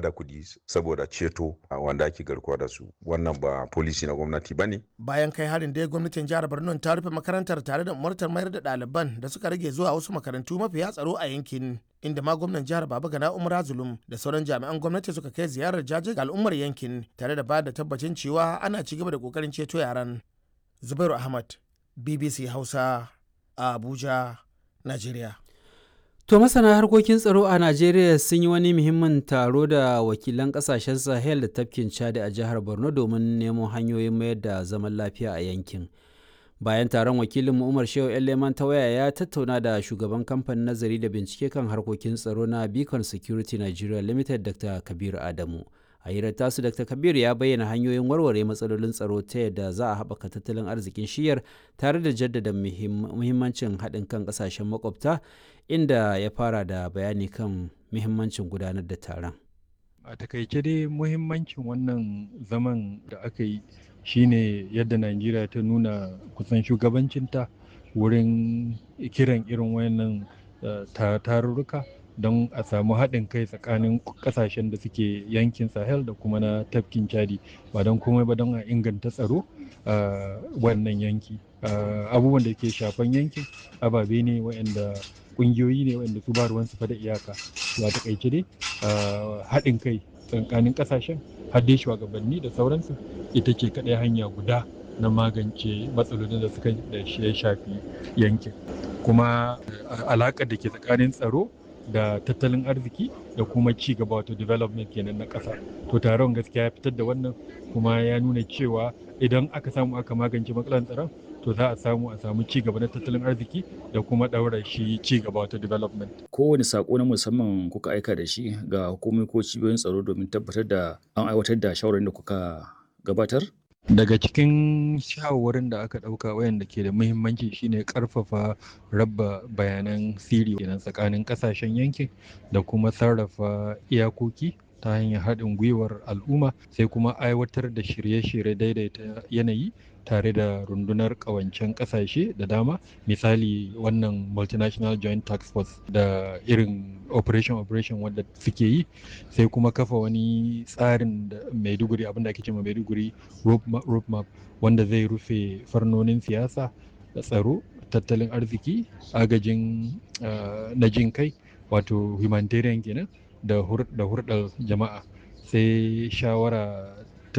da kuɗi saboda ceto wanda ake garkuwa da su wannan ba polisi na gwamnati ba ne bayan kai harin dai gwamnatin jihar borno ta rufe makarantar tare da umartar mayar da ɗaliban da suka rage zuwa wasu makarantu mafiya tsaro a yankin inda ma gwamnan jihar baba gana umar zulum da sauran jami'an gwamnati suka kai ziyarar jaje ga al'ummar yankin tare da ba da tabbacin cewa ana ci gaba da kokarin ceto yaran zubairu ahmad bbc hausa a abuja nigeria To masana harkokin tsaro a Najeriya sun yi wani muhimmin taro da wakilan kasashen Sahel da tafkin Chad a jihar Borno domin nemo hanyoyin mayar da zaman lafiya a yankin. Bayan taron wakilin Umar Shehu Leman ta waya ya tattauna da shugaban kamfanin nazari da bincike kan harkokin tsaro na Beacon Security Nigeria Limited Dr. Kabir Adamu. A hirar tasu Dr. Kabir ya bayyana hanyoyin warware matsalolin tsaro ta yadda za a haɓaka tattalin arzikin shiyar tare da jaddada muhimmancin haɗin kan ƙasashen makwabta inda ya fara da bayani kan muhimmancin gudanar da taron. A takaice dai muhimmancin wannan zaman da aka yi shine yadda Najeriya ta nuna kusan shugabancinta wurin kiran irin wayannan tarurruka don a samu haɗin kai tsakanin ƙasashen da suke yankin sahel da kuma na tafkin chadi ba don komai ba don a inganta tsaro a wannan yanki abubuwan da ke shafan yankin ababe ne waɗanda ƙungiyoyi ne waɗanda su ba ruwan su da iyaka ba takaice dai haɗin kai tsakanin ƙasashen hadde shugabanni da sauransu ita ce kaɗai hanya guda na magance matsalolin da suka da ya shafi yankin kuma alaƙar da ke tsakanin tsaro da tattalin arziki da kuma ci gaba wato development kenan na ƙasa to taron gaskiya ya fitar da wannan kuma ya nuna cewa idan aka samu aka magance matsalar tsaron to za a samu a samu ci gaba na tattalin arziki da kuma ɗaura shi ci gaba wato development kowane sako na musamman kuka aika da shi ga hukumomi ko cibiyoyin tsaro domin tabbatar da an aiwatar da shawarar da kuka gabatar daga cikin shawarwarin da aka ɗauka wayanda ke da muhimmanci shine ƙarfafa raba bayanan siri kenan tsakanin ƙasashen yankin da kuma sarrafa iyakoki ta hanyar haɗin gwiwar al'umma sai kuma aiwatar da shirye-shirye daidaita yanayi tare da rundunar ƙawancen ƙasashe da dama misali wannan multinational joint tax force da irin operation operation wanda suke yi sai kuma kafa wani tsarin da maiduguri abinda ake cewa maiduguri road map wanda zai rufe farnonin siyasa da tsaro tattalin arziki agajin na jin kai wato humanitarian kenan da hurɗar jama'a sai shawara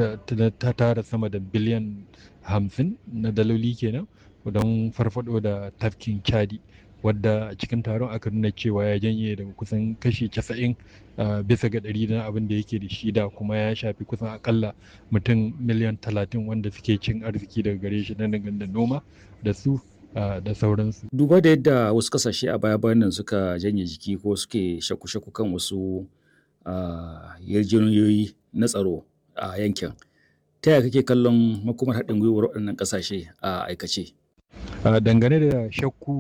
ta tara sama da biliyan hamsin na daloli kenan don farfado da tafkin chadi wadda a cikin taron aka nuna cewa ya janye daga kusan kashi casa'in bisa ga ɗari na abin da yake da shi da kuma ya shafi kusan akalla mutum miliyan talatin wanda suke cin arziki daga gare shi na da noma da su da sauransu. Duba da yadda wasu kasashe a baya bayan nan suka janye jiki ko suke shaku-shaku kan wasu yarjejeniyoyi na tsaro a yankin. Ta yaya kake kallon makomar haɗin gwiwar waɗannan ƙasashe a aikace? Dangane da shakku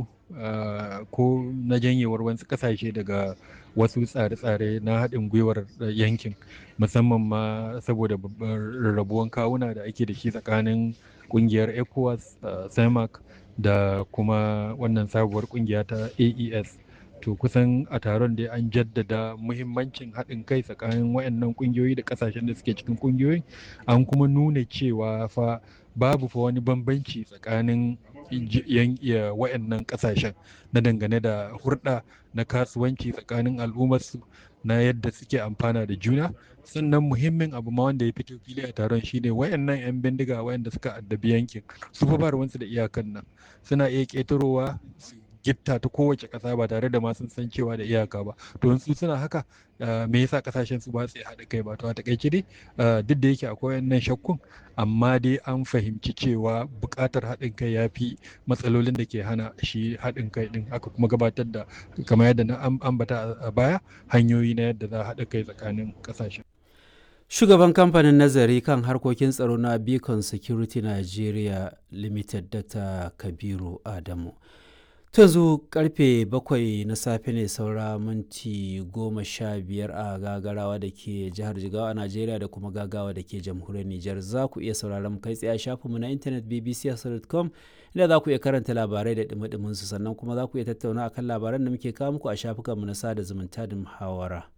ko na janyewar wasu ƙasashe daga wasu tsare-tsare na haɗin gwiwar yankin musamman ma saboda rarrabuwan kawuna da ake da shi tsakanin ƙungiyar ECOWAS, CEMAC da kuma wannan sabuwar ƙungiya ta AES. to kusan a taron dai an jaddada muhimmancin haɗin kai tsakanin wayannan ƙungiyoyi da ƙasashen da suke cikin ƙungiyoyin an kuma nuna cewa fa babu fa wani bambanci tsakanin wayannan ƙasashen na dangane da hurɗa na kasuwanci tsakanin al'ummarsu na yadda suke amfana da juna sannan muhimmin abu ma wanda ya fito fili a taron shine wayannan 'yan bindiga wayanda suka addabi yankin su fa ba ruwansu da iyakan nan suna iya ƙetarowa su gitta ta kowace ƙasa ba tare da ma sun san cewa da iyaka ba to su suna haka me yasa kasashen su ba su haɗa kai ba to a takaice dai duk da yake akwai wannan shakkun amma dai an fahimci cewa buƙatar haɗin kai ya fi matsalolin da ke hana shi haɗin kai ɗin aka kuma gabatar da kamar yadda na ambata a baya hanyoyi na yadda za a haɗa kai tsakanin ƙasashen Shugaban kamfanin nazari kan harkokin tsaro na Beacon Security Nigeria Limited Dr. Kabiru Adamu. yanzu karfe bakwai na safe ne saura minti goma sha biyar a gagarawa da ke jihar jigawa a najeriya da kuma gagawa da ke jamhuriyar nijar za ku iya sauraron kai tsaye a shafinmu na intanet bbc.com inda za ku iya karanta labarai da dumi su sannan kuma za ku iya tattauna akan labaran da muke kawo muku a shafukanmu na sada zumunta da muhawara